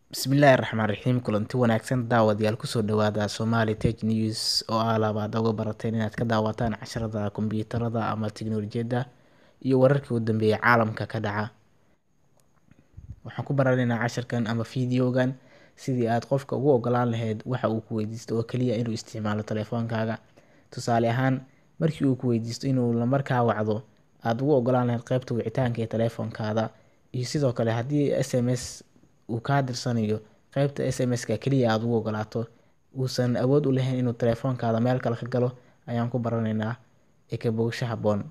Bismillaahi Raxmaani Raxiim kulanti wanaagsan daawadayaal kusoo dhawaada Somali Tech News oo ah labaad uga barateen inaad ka daawataan casharada kombiyuutarada ama tiknoolajiyadda iyo wararkii u dambeeyay caalamka ka dhaca waxaan ku baranaynaa casharkan ama fiidiyogan sidii aad qofka ugu ogolaan lahayd waxa uu ku weydiisto oo kaliya inuu isticmaalo telefoonkaaga tusaale ahaan markii uu ku weydiisto inuu lambarkaa wacdo aad ugu ogolaan lahayd qaybta wicitaanka ee telefoonkaada iyo sidoo kale haddii sms uu kaa dirsanayo qaybta sms-ka kaliya aad ugu ogolaato uusan awood u lahayn inuu telefoonkaada meel kale ka galo ayaan ku baranaynaa ee ka bogsho habboon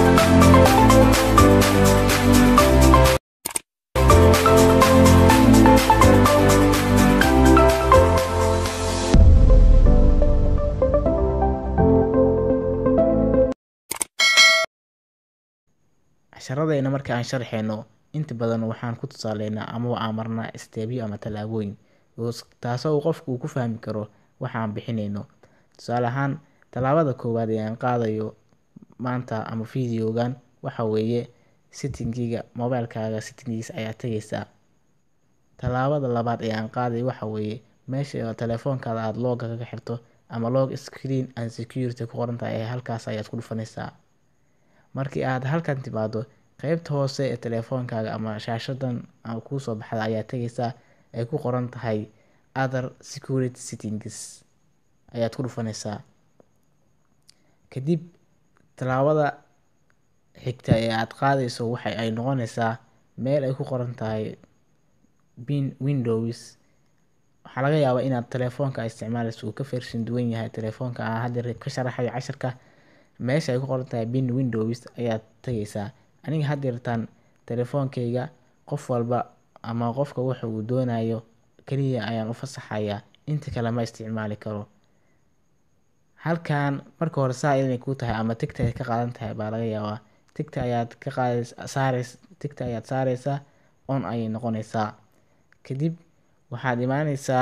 casharadayna marka aan sharxeyno inta badan waxaan ku tusaaleynaa ama aan marnaa isteebyo ama tallaabooyin taasoo uu qofku uu ku fahmi karo waxa aan bixineyno tusaale ahaan tallaabada koowaad ee aan qaadayo maanta ama fiidiyogan waxa weeye settingiga mobilekaaga settingiisa ayaa tegeysaa tallaabada labaad ee aan qaadayo waxa weeye meesha telefoonkaada aada looga kaga xirto ama log screen and security ku qoran tahay ee halkaas ayaad ku dhufanaysaa markii aad halkan timaado qeybta hoose ee telefoonkaaga ama shaashadan kuusoo baxda ayaa tegeysaa ay ku qoran tahay other security settings ayaad ku dhufanaysaa kadib tallaabada xigta ee aad qaadayso waxa ay noqonaysaa meel ay ku qoran tahay bin windows waxaa laga yaabaa inaad telefoonka isticmaalayso uu ka version duwan yahay telefoonka aan hadda ka sharaxayo casharka meesha ay ku qoran tahay bin windows ayaad tegeysaa aniga haddeertaan telefoonkayga qof walba ama qofka waxa uu doonayo kaliya ayaan u fasaxayaa inta kale ma isticmaali karo halkan marka hore saa inay kuu tahay ama tigta ay ka qaadan tahay baa laga yaabaa tigta ayaad ka qaadays saareys tigta ayaad saareysaa on ayay noqonaysaa kadib waxaad imaaneysaa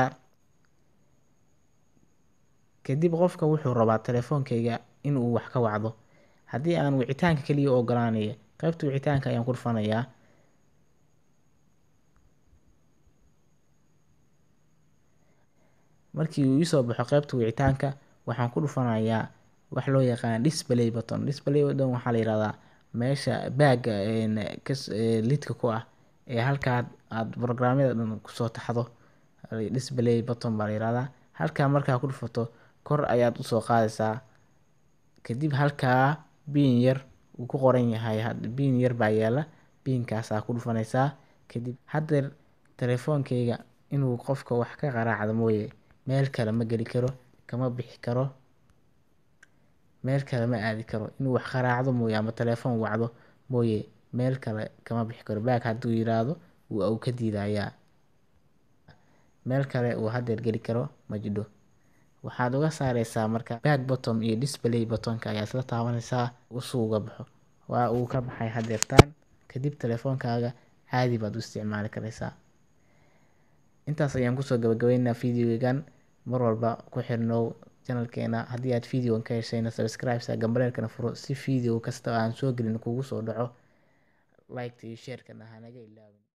kadib qofka wuxuu rabaa telefoonkayga inuu wax ka wacdo haddii aan wicitaanka kaliya u ogolaanayo qaybta wicitaanka ayaan ku dhufanayaa markii uu iisoo baxo qaybta wicitaanka waxaan ku dhufanayaa wax loo yaqaan display button display button waxaa la yihahdaa meesha baaga lidka ku ah ee halkaa aad programyada dhan kusoo taxdo display button baa la yihahdaa halkaa markaa ku dhufato kor ayaad usoo qaadaysaa kadib halkaa biin yar uu ku qoran yahay biin yar baa yaala biinkaasaa ku dhufanaysaa kadib haddeer telefoonkayga inuu qofka wax ka qaraacdo mooye meel kale ma geli karo kama bixi karo meel kale ma aadi karo inuu wax qaraacdo mooye ama telefoon wacdo mooye meel kale kama bixi karo baag hadduu yiraahdo uu ka diidayaa meel kale uu haddeer geli karo ma jidho waxaad uga saareysaa marka back bottom iyo display buttonka ayaa isla taabanaysaa usuu uga baxo waa uu ka baxay haddeertaan kadib telefoonkaaga caadi baad u isticmaali kareysaa intaas ayaan kusoo gabagabeynaa fiidiyogan mar walba ku xirnow janalkeena haddii aad fiidiyogan ka heshayna subscribesa gambaleelkana furo si fiideo kasta aan soo gelin kugu soo dhaco liketa iyo sheerkana hanaga ilaawin